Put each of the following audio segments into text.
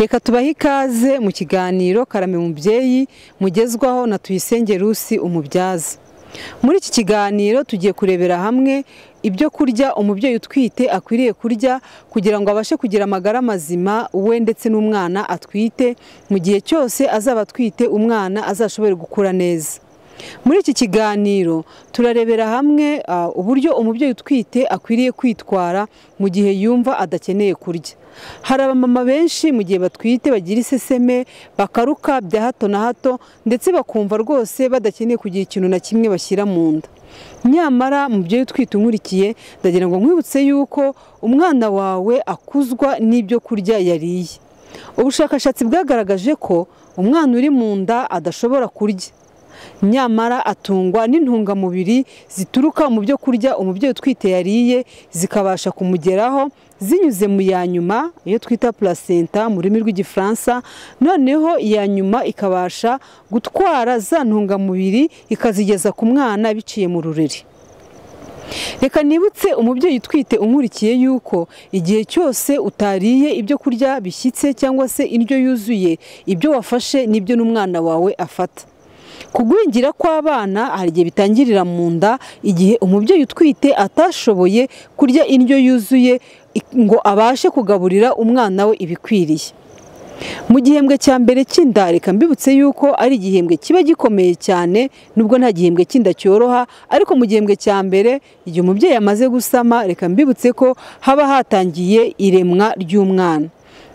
reka tubahe ikaze mu kiganiro karame mubyeyi mugezwaho na tuyisenge rusi umubyaza muri iki kiganiro tugiye kurebera hamwe ibyo kurya umubyeyi utwite akwiriye kurya kugira ngo abashe kugira amagara mazima we ndetse n'umwana atwite mu gihe cyose azaba atwite umwana azashobore gukura neza muri iki kiganiro turarebera hamwe uburyo umubyeyi utwite akwiriye kwitwara mu gihe yumva adakeneye kurya hari abamama benshi mu gihe batwite bagira iseseme bakaruka bya hato na hato ndetse bakumva rwose badakeneye kugira ikintu na kimwe bashyira mu nda nyamara mubyeyi utwite unkurikiye ndagira ngo nkwibutse yuko umwana wawe akuzwa n'ibyo kurya yariye ubushakashatsi bwagaragaje ko umwana uri mu nda adashobora kurya nyamara atungwa n'intungamubiri zituruka mu byo kurya umubyeyi utwite yariye zikabasha kumugeraho zinyuze mu ya nyuma iyo twita placenta mu rurimi rw'igifaransa noneho iya nyuma ikabasha gutwara za ntungamubiri ikazigeza ku mwana biciye mu rureri reka nibutse umubyeyi utwite umurikiye yuko igihe cyose utariye ibyo kurya bishyitse cyangwa se indyo yuzuye ibyo wafashe n'ibyo n'umwana wawe afata kugwingira kw'abana hari igihe bitangirira mu nda igihe umubyeyi utwite atashoboye kurya indyo yuzuye ngo abashe kugaburira umwana we ibikwiriye mu gihembwe cya mbere cy'inda reka mbibutse yuko ari igihembwe kiba gikomeye cyane nubwo nta gihembwe cy'inda cyoroha ariko mu gihembwe cya mbere igihe umubyeyi amaze gusama reka mbibutse ko haba hatangiye iremwa ry'umwana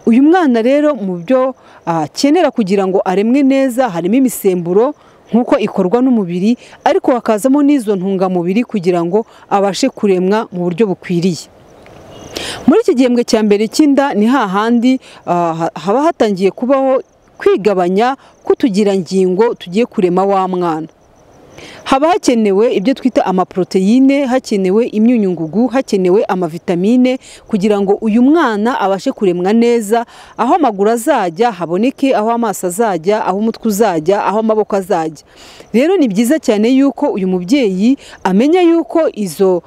uyu mwana rero mu byo akenera kugira ngo aremwe neza harimo imisemburo nk'uko ikorwa n'umubiri ariko hakazamo n'izo ntungamubiri kugira ngo abashe kuremwa mu buryo bukwiriye muri iki gihembwe cya mbere cy'inda ni hahandi haba hatangiye kubaho kwigabanya k'utugirangingo tugiye kurema wa mwana haba hakenewe ibyo twita amaporoteyine hakenewe imyunyungugu hakenewe amavitamine kugira ngo uyu mwana abashe kuremwa neza aho amaguru azajya haboneke aho amaso azajya aho umutwe uzajya aho amaboko azajya rero ni byiza cyane yuko uyu mubyeyi amenya yuko izo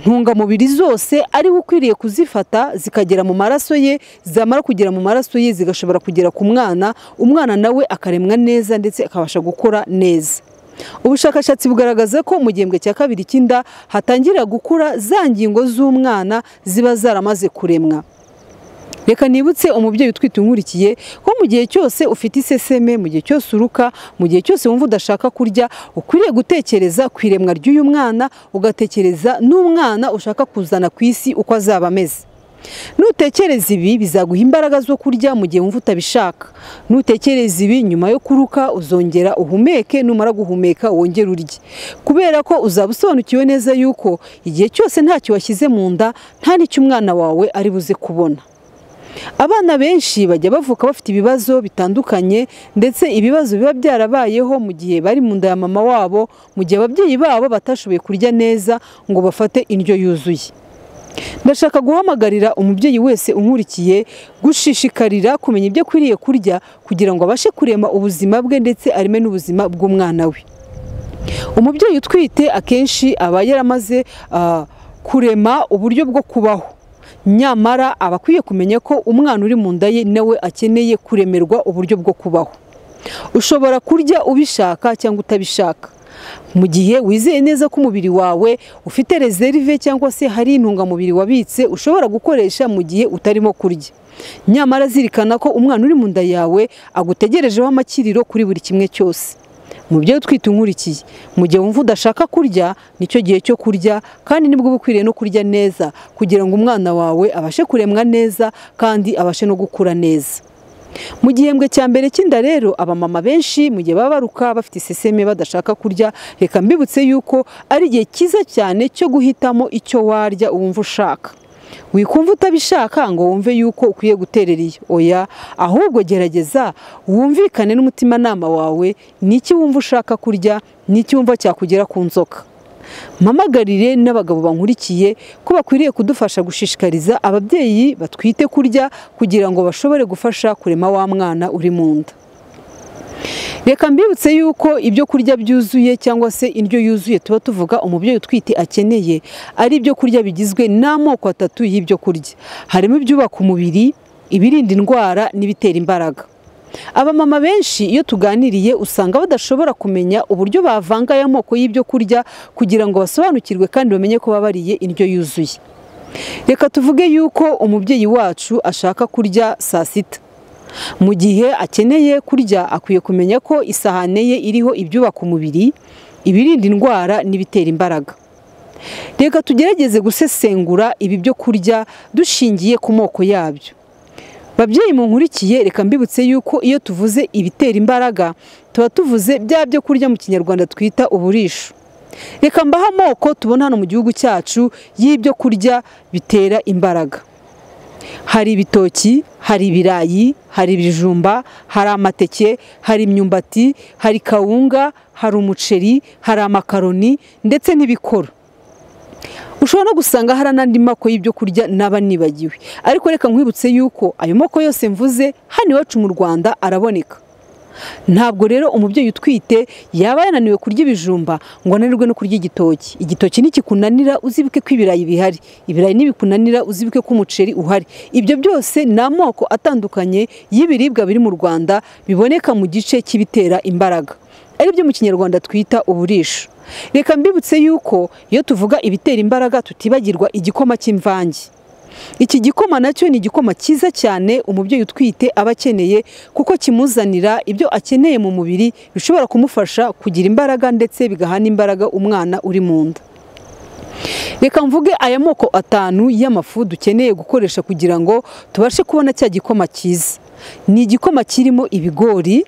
ntungamubiri zose ariwe ukwiriye kuzifata zikagera mu maraso ye zamara kugera mu maraso ye zigashobora kugera ku mwana umwana nawe akaremwa neza ndetse akabasha gukora neza ubushakashatsi bugaragaza ko mu gihembwe cya kabiri cy'inda hatangira gukura za ngingo z'umwana ziba zaramaze kuremwa reka nibutse umubyeyi utwite unkurikiye ko mu gihe cyose ufite iseseme mu gihe cyose uruka mu gihe cyose wumva udashaka kurya ukwiriye gutekereza ku iremwa ry'uyu mwana ugatekereza n'umwana ushaka kuzana ku isi uko azaba ameze nutekereza ibi bizaguha imbaraga zo kurya mu gihe wumva utabishaka nutekereza ibi nyuma yo kuruka uzongera uhumeke numara guhumeka wongere urye kubera ko uzaba usobanukiwe neza yuko igihe cyose ntacyo washyize mu nda nta n'icyo umwana wawe ari buze kubona abana benshi bajya bavuka bafite ibibazo bitandukanye ndetse ibibazo biba byarabayeho mu gihe bari mu nda ya mama wabo mu gihe ababyeyi babo batashoboye kurya neza ngo bafate indyo yuzuye ndashaka guhamagarira umubyeyi wese unkurikiye gushishikarira kumenya ibyo akwiriye kurya kugira ngo abashe kurema ubuzima bwe ndetse areme n'ubuzima bw'umwana we umubyeyi utwite akenshi aba yaramaze kurema uburyo bwo kubaho nyamara aba akwiye kumenya ko umwana uri mu nda ye nawe akeneye kuremerwa uburyo bwo kubaho ushobora kurya ubishaka cyangwa utabishaka mu gihe wizeye neza ko umubiri wawe ufite rezerive cyangwa se hari intungamubiri wabitse ushobora gukoresha mu gihe utarimo kurya nyamara zirikana ko umwana uri mu nda yawe agutegerejeho amakiriro kuri buri kimwe cyose mu byo utwite unkurikiye mu gihe wumva udashaka kurya nicyo gihe cyo kurya kandi nibwo uba ukwiriye no kurya neza kugira ngo umwana wawe abashe kuremwa neza kandi abashe no gukura neza mu gihembwe cya mbere cy'inda rero abamama benshi mu gihe baba baruka bafite iseseme badashaka kurya reka mbibutse yuko ari igihe cyiza cyane cyo guhitamo icyo warya wumva ushaka wikumva utabishaka ngo wumve yuko ukwiye guterera iyo oya ahubwo gerageza wumvikane n'umutimanama wawe n'iki wumva ushaka kurya n'iki wumva cyakugera ku nzoka mpamagarire n'abagabo bankurikiye ko bakwiriye kudufasha gushishikariza ababyeyi batwite kurya kugira ngo bashobore gufasha kurema wa mwana uri mu nda reka mbibutse yuko ibyo kurya byuzuye cyangwa se indyo yuzuye tuba tuvuga umubyeyi utwite akeneye ari ibyo kurya bigizwe n'amoko atatu y'ibyo kurya harimo ibyubaka umubiri ibirinda indwara n'ibitera imbaraga abamama benshi iyo tuganiriye usanga badashobora kumenya uburyo bavanga aya moko y'ibyo kurya kugira ngo basobanukirwe kandi bamenye ko baba bariye indyo yuzuye reka tuvuge yuko umubyeyi wacu ashaka kurya saa sita mu gihe akeneye kurya akwiye kumenya ko isahane ye iriho ibyubaka umubiri ibirinda indwara n'ibitera imbaraga reka tugerageze gusesengura ibi byo kurya dushingiye ku moko yabyo babyeyi munkurikiye reka mbibutse yuko iyo tuvuze ibitera imbaraga tuba tuvuze bya byo kurya mu kinyarwanda twita uburisho reka mbahe amoko tubona hano mu gihugu cyacu y'ibyo kurya bitera imbaraga hari ibitoki hari ibirayi hari ibijumba hari amateke hari imyumbati hari kawunga hari umuceri hari amakaroni ndetse n'ibikoro ushobora no gusanga hari n'andi moko y'ibyo kurya naba nibagiwe ariko reka nkwibutse yuko ayo moko yose mvuze hano iwacu mu rwanda araboneka ntabwo rero umubyeyi utwite yaba yananiwe kurya ibijumba ngo ananirwe no kurya igitoki igitoki nikikunanira uzibuke ko ibirayi bihari ibirayi nibikunanira uzibuke ko umuceri uhari ibyo byose ni amoko atandukanye y'ibiribwa biri mu rwanda biboneka mu gice cy'ibitera imbaraga aribyo mu kinyarwanda twita uburisho reka mbibutse yuko iyo tuvuga ibitera imbaraga tutibagirwa igikoma cy'imvange iki gikoma nacyo ni igikoma cyiza cyane umubyeyi utwite aba akeneye kuko kimuzanira ibyo akeneye mu mubiri bishobora kumufasha kugira imbaraga ndetse bigaha n'imbaraga umwana uri mu nda reka mvuge aya moko atanu y'amafu dukeneye gukoresha kugira ngo tubashe kubona cya gikoma cyiza ni igikoma kirimo ibigori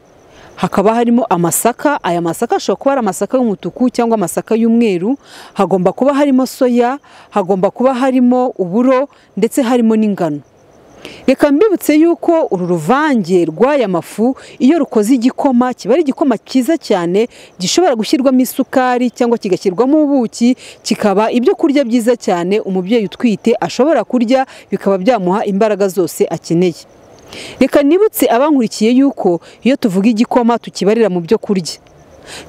hakaba harimo amasaka aya masaka ashobora kuba ari amasaka y'umutuku cyangwa amasaka y'umweru hagomba kuba harimo soya hagomba kuba harimo uburo ndetse harimo n'ingano reka mbibutse yuko uru ruvange rw'aya mafu iyo rukoze igikoma kiba ari igikoma cyiza cyane gishobora gushyirwamo isukari cyangwa kigashyirwamo ubuki kikaba ibyo kurya byiza cyane umubyeyi utwite ashobora kurya bikaba byamuha imbaraga zose akeneye reka nibutse abankurikiye yuko iyo tuvuga igikoma tukibarira mu byo kurya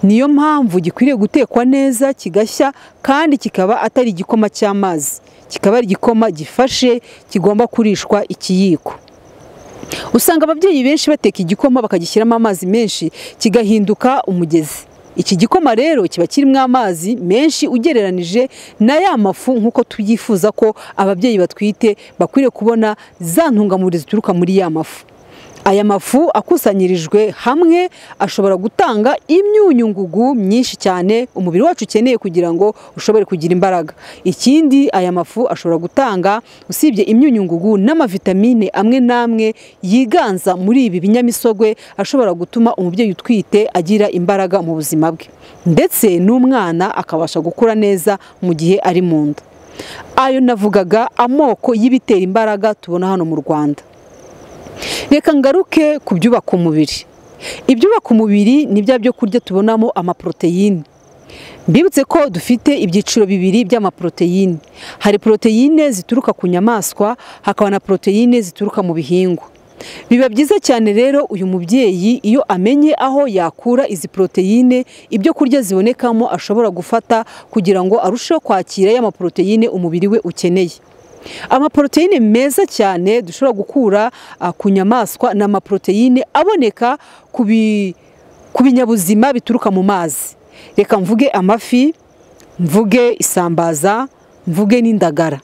niyo mpamvu gikwiriye gutekwa neza kigashya kandi kikaba atari igikoma cy'amazi kikaba ari igikoma gifashe kigomba kurishwa ikiyiko usanga ababyeyi benshi bateka igikoma bakagishyiramo amazi menshi kigahinduka umugezi iki gikoma rero kiba kirimo amazi menshi ugereranije na ya mafu nk'uko tubyifuza ko ababyeyi batwite bakwiriye kubona za ntungamubiri zituruka muri ya mafu aya mafu akusanyirijwe hamwe ashobora gutanga imyunyu ngugu myinshi cyane umubiri wacu ukeneye kugira ngo ushobore kugira imbaraga ikindi aya mafu ashobora gutanga usibye imyunyu ngugu n'amavitamine amwe n'amwe yiganza muri ibi binyamisogwe ashobora gutuma umubyeyi utwite agira imbaraga mu buzima bwe ndetse n'umwana akabasha gukura neza mu gihe ari mu nda ayo navugaga amoko y'ibitera imbaraga tubona hano mu rwanda reka ngaruke ku byubaka umubiri ibyubaka umubiri ni bya byo kurya tubonamo amaporoteyine mbibutse ko dufite ibyiciro bibiri by'amaporoteyine hari poroteyine zituruka ku nyamaswa hakaba na poroteyine zituruka mu bihingwa biba byiza cyane rero uyu mubyeyi iyo amenye aho yakura izi poroteyine ibyo kurya zibonekamo ashobora gufata kugira ngo arusheho kwakira ya maporoteyine umubiri we ukeneye amaporoteyine meza cyane dushobora gukura ku nyamaswa ni amaporoteyine aboneka ku binyabuzima bituruka mu mazi reka mvuge amafi mvuge isambaza mvuge n'indagara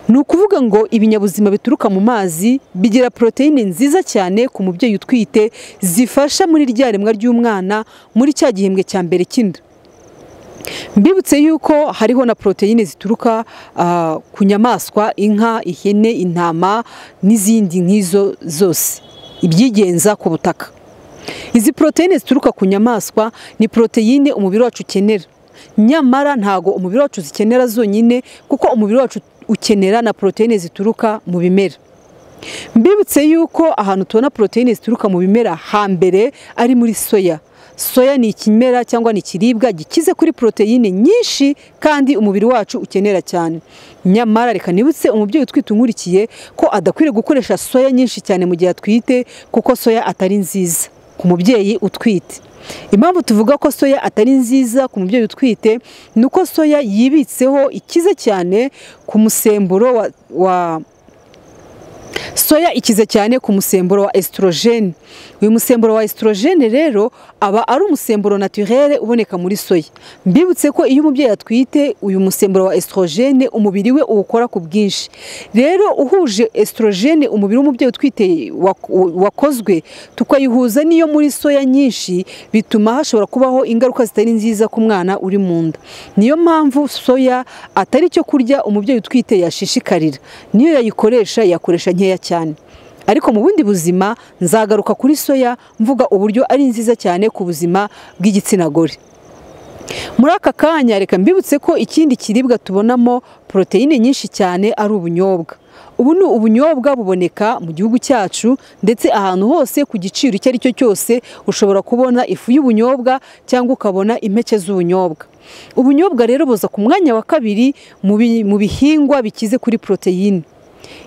ni ukuvuga ngo ibinyabuzima bituruka mu mazi bigira poroteyine nziza cyane ku mubyeyi utwite zifasha muri rya remwa ry'umwana muri cya gihembwe cya mbere cy'inda mbibutse yuko hariho na poroteyine zituruka ku nyamaswa inka ihene intama n'izindi nk'izo zose ibyigenza ku butaka izi poroteyine zituruka ku nyamaswa ni poroteyine umubiri wacu ukenera nyamara ntago umubiri wacu zikenera zonyine kuko umubiri wacu ukenera na poroteyine zituruka mu bimera mbibutse yuko ahantu tubona poroteyine zituruka mu bimera hambere ari muri soya soya ni ikimera cyangwa ni ikiribwa gikize kuri poroteyine nyinshi kandi umubiri wacu ukenera cyane nyamara reka nibutse umubyeyi utwite unkurikiye ko adakwiriye gukoresha soya nyinshi cyane mu gihe atwite kuko soya atari nziza ku mubyeyi utwite impamvu tuvuga ko soya atari nziza ku mubyeyi utwite ni uko soya yibitseho ikize cyane ku musemburo wa, wa soya ikize cyane ku musemburo wa esitorogene uyu musemburo wa esitorogene rero aba ari umusemburo naturere uboneka muri soya mbibutse ko iyo umubyeyi atwite uyu musemburo wa esitorogene umubiri we uwukora ku bwinshi rero uhuje esitorogene umubiri w'umubyeyi utwite wakozwe tukayihuza n'iyo muri soya nyinshi bituma hashobora kubaho ingaruka zitari nziza ku mwana uri mu nda niyo mpamvu soya atari icyo kurya umubyeyi utwite yashishikarira niyo yayikoresha yakoresha nkeya cyane ariko mu bundi buzima nzagaruka kuri soya mvuga uburyo ari nziza cyane ku buzima bw'igitsina gore muri aka kanya reka mbibutse ko ikindi kiribwa tubonamo poroteyine nyinshi cyane ari ubunyobwa ubu ni ubunyobwa buboneka mu gihugu cyacu ndetse ahantu hose ku giciro icyo ari cyo cyose ushobora kubona ifu y'ubunyobwa cyangwa ukabona impeke z'ubunyobwa ubunyobwa rero buza ku mwanya wa kabiri mu bihingwa bikize kuri poroteyine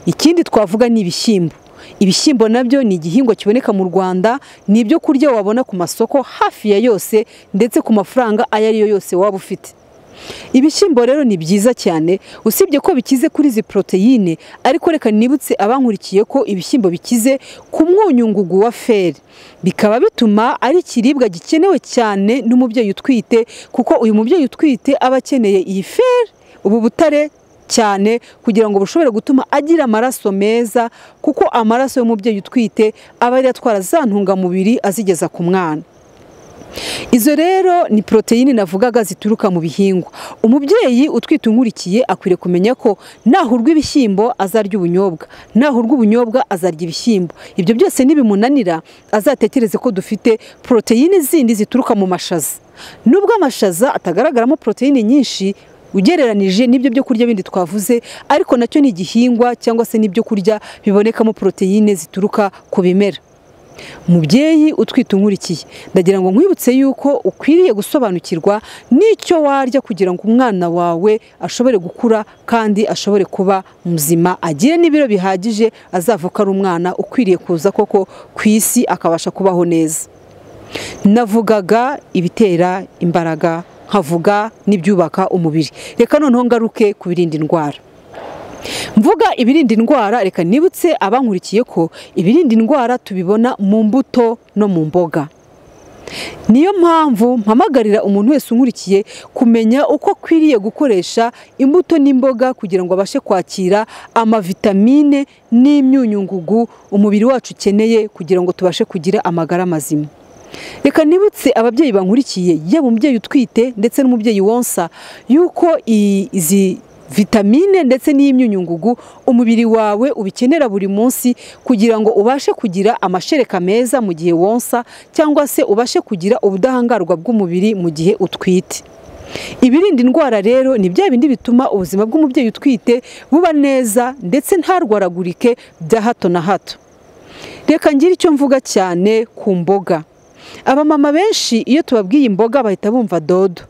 ikindi twavuga ni ibishyimbo ibishyimbo nabyo ni igihingwa kiboneka mu rwanda ni ibyo kurya wabona ku masoko hafi ya yose ndetse ku mafaranga ayo ari yo yose waba ufite ibishyimbo rero ni byiza cyane usibye ko bikize kuri izi poroteyine ariko reka nibutse abankurikiye ko ibishyimbo bikize ku mwunyungugu wa feri bikaba bituma ari ikiribwa gikenewe cyane n'umubyeyi utwite kuko uyu mubyeyi utwite aba akeneye iyi feri ubu butare cyane kugira ngo bushobore gutuma agira amaraso meza kuko amaraso y'umubyeyi utwite aba yari atwara za ntungamubiri azigeza ku mwana izo rero ni poroteyine navugaga zituruka mu bihingwa umubyeyi utwite unkurikiye akwiriye kumenya ko nahurwa ibishyimbo azarya ubunyobwa nahurwa ubunyobwa azarya ibishyimbo ibyo byose nibimunanira azatekereze ko dufite poroteyine zindi zituruka mu mashaza nubwo amashaza atagaragaramo poroteyine nyinshi ugereranije n'ibyo byo kurya bindi twavuze ariko nacyo ni igihingwa cyangwa se n'ibyo kurya bibonekamo poroteyine zituruka ku bimera mubyeyi utwite unkurikiye ndagira ngo nkwibutse yuko ukwiriye gusobanukirwa n'icyo warya kugira ngo umwana wawe ashobore gukura kandi ashobore kuba muzima agire n'ibiro bihagije azavuka ari umwana ukwiriye kuza koko ku isi akabasha kubaho neza navugaga ibitera imbaraga nkavuga n'ibyubaka umubiri reka noneho ngaruke ku birinda indwara mvuga ibirinda indwara reka nibutse abankurikiye ko ibirinda indwara tubibona mu mbuto no mu mboga niyo mpamvu mpamagarira umuntu wese unkurikiye kumenya uko akwiriye gukoresha imbuto n'imboga kugira ngo abashe kwakira amavitamine n'imyunyungugu umubiri wacu ukeneye kugira ngo tubashe kugira amagara mazima reka nibutse ababyeyi bankurikiye yaba umubyeyi utwite ndetse n'umubyeyi wonsa yuko izi vitamine ndetse n'iy'imyunyungugu umubiri wawe ubikenera buri munsi kugira ngo ubashe kugira amashereka meza mu gihe wonsa cyangwa se ubashe kugira ubudahangarwa bw'umubiri mu gihe utwite ibirinda indwara rero ni bya bindi bituma ubuzima bw'umubyeyi utwite buba neza ndetse ntarwaragurike bya hato na hato reka ngire icyo mvuga cyane ku mboga abamama benshi iyo tubabwiye imboga bahita bumva dodo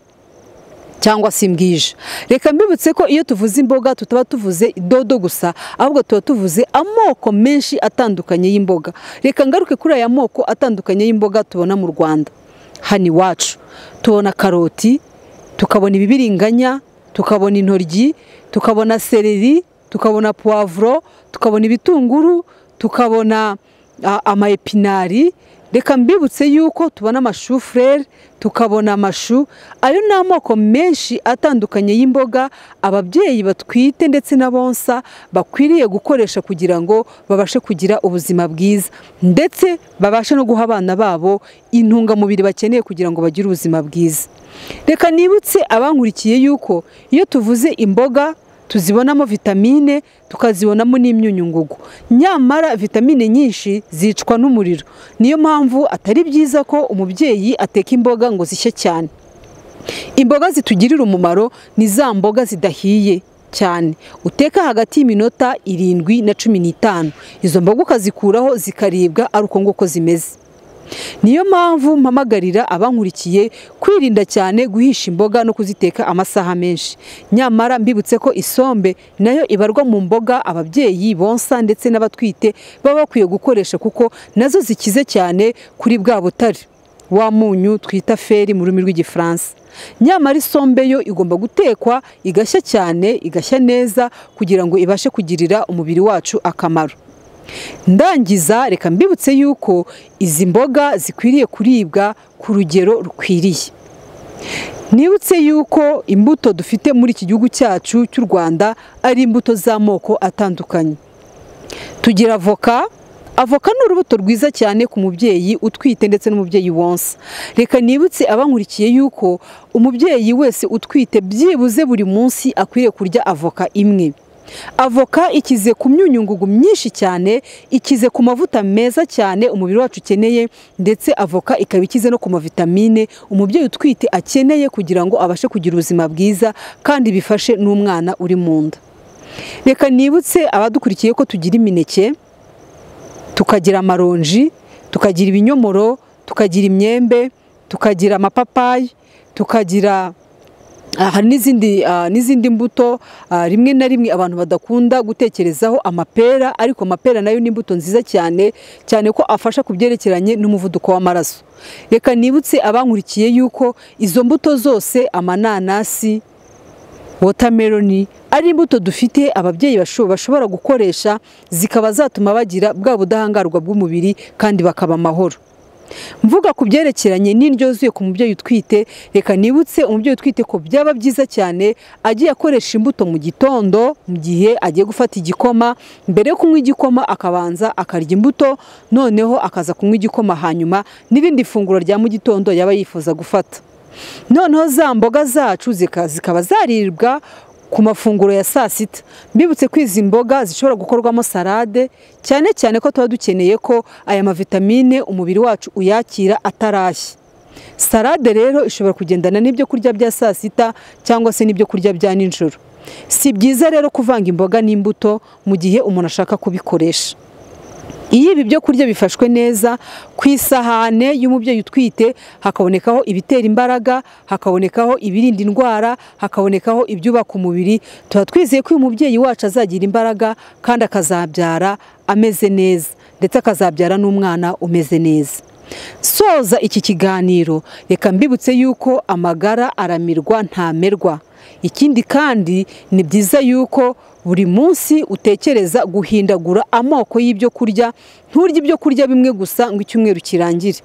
cyangwa se imbwija reka mbibutse ko iyo tuvuze imboga tutaba tuvuze dodo gusa ahubwo tuba tuvuze amoko menshi atandukanye y'imboga reka ngaruke kuri aya moko atandukanye y'imboga tubona mu rwanda hano iwacu tubona karoti tukabona ibibiriganya tukabona intoryi tukabona sereri tukabona puwavuro tukabona ibitunguru tukabona amayepinari reka mbibutse yuko tubona amashufurere tukabona amashu ayo ni amoko menshi atandukanye y'imboga ababyeyi batwite ndetse n'abonsa bakwiriye gukoresha kugira ngo babashe kugira ubuzima bwiza ndetse babashe no guha abana babo intungamubiri bakeneye kugira ngo bagire ubuzima bwiza reka nibutse abankurikiye yuko iyo tuvuze imboga tuzibonamo vitamine tukazibonamo n'imyunyungugu nyamara vitamine nyinshi zicwa n'umuriro niyo mpamvu atari byiza ko umubyeyi ateka imboga ngo zishye cyane imboga zitugirira umumaro ni za mboga zidahiye cyane uteka hagati y'iminota irindwi na cumi n'itanu izo mboga ukazikuraho zikaribwa ari uko nguko zimeze niyo mpamvu mpamagarira abankurikiye kwirinda cyane guhisha imboga no kuziteka amasaha menshi nyamara mbibutse ko isombe nayo ibarwa mu mboga ababyeyi bonsa ndetse n'abatwite baba bakwiye gukoresha kuko nazo zikize cyane kuri bwa butare wa munyu twita feri mu rurimi rw'igifaransa nyamara isombe yo igomba gutekwa igashya cyane igashya neza kugira ngo ibashe kugirira umubiri wacu akamaro ndangiza reka mbibutse yuko izi mboga zikwiriye kuribwa ku rugero rukwiriye nibutse yuko imbuto dufite muri iki gihugu cyacu cy'u rwanda ari imbuto z'amoko atandukanye tugira avoka avoka ni urubuto rwiza cyane ku mubyeyi utwite ndetse n'umubyeyi wonsa reka nibutse abankurikiye yuko umubyeyi wese utwite byibuze buri munsi akwiriye kurya avoka imwe avoka ikize ku myunyungugu myinshi cyane ikize ku mavuta meza cyane umubiri wacu ukeneye ndetse avoka ikaba ikize no ku mavitamine umubyeyi utwite akeneye kugira ngo abashe kugira ubuzima bwiza kandi bifashe n'umwana uri mu nda reka nibutse abadukurikiye ko tugira imineke tukagira amaronji tukagira ibinyomoro tukagira imyembe tukagira amapapayi tukagira hari n'izindi mbuto rimwe na rimwe abantu badakunda gutekerezaho amapera ariko amapera nayo ni imbuto nziza cyane cyane ko afasha ku byerekeranye n'umuvuduko w'amaraso reka nibutse abankurikiye yuko izo mbuto zose amananasi wotameroni ari imbuto dufite ababyeyi bashobora gukoresha zikaba zatuma bagira bwa budahangarwa bw'umubiri kandi bakaba amahoro mvuga ku byerekeranye n'indyo yuzuye ku mubyeyi utwite reka nibutse umubyeyi utwite ko byaba byiza cyane agiye akoresha imbuto mu gitondo mu gihe agiye gufata igikoma mbere yo kunywa igikoma akabanza akarya imbuto noneho akaza kunywa igikoma hanyuma n'irindi funguro rya mu gitondo yaba yifuza gufata noneho za mboga zacu zikaba zaribwa ku mafunguro ya saa sita mbibutse ko izi mboga zishobora gukorwamo salade cyane cyane ko tuba dukeneye ko aya mavitamine umubiri wacu uyakira atarashye salade rero ishobora kugendana n'ibyo kurya bya saa sita cyangwa se n'ibyo kurya bya nijoro si byiza rero kuvanga imboga n'imbuto mu gihe umuntu ashaka kubikoresha iyo ibi byo kurya bifashwe neza ku isahane y'umubyeyi utwite hakabonekaho ibitera imbaraga hakabonekaho ibirinda indwara hakabonekaho ibyubaka umubiri tuba twizeye ko uyu mubyeyi wacu azagira imbaraga kandi akazabyara ameze neza ndetse akazabyara n'umwana umeze neza soza iki kiganiro reka mbibutse yuko amagara aramirwa ntamerwa ikindi kandi ni byiza yuko buri munsi utekereza guhindagura amoko y'ibyo kurya nturye ibyo kurya bimwe gusa ngo icyumweru kirangire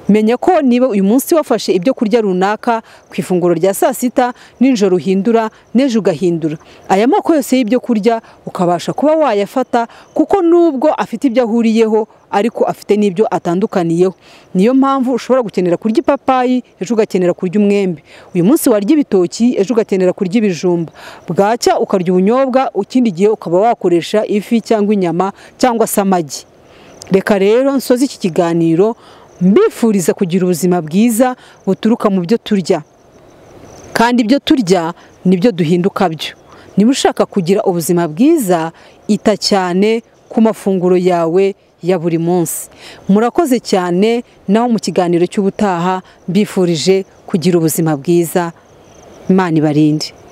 menya ko niba uyu munsi wafashe ibyo kurya runaka ku ifunguro rya saa sita nijoro uhindura n'ejo ugahindura aya moko yose y'ibyo kurya ukabasha kuba wayafata kuko nubwo afite ibyo ahuriyeho ariko afite n'ibyo atandukaniyeho niyo mpamvu ushobora gukenera kurya ipapayi ejo ugakenera kurya umwembe uyu munsi warya ibitoki ejo ugakenera kurya ibijumba bwacya ukarya ubunyobwa ikindi gihe ukaba wakoresha ifi cyangwa inyama cyangwa se amagi reka rero nsoze iki kiganiro mbifuriza kugira ubuzima bwiza buturuka mu byo turya kandi ibyo turya nibyo duhinduka byo niba ushaka kugira ubuzima bwiza ita cyane ku mafunguro yawe ya buri munsi murakoze cyane naho mu kiganiro cy'ubutaha mbifurije kugira ubuzima bwiza imana ibarinde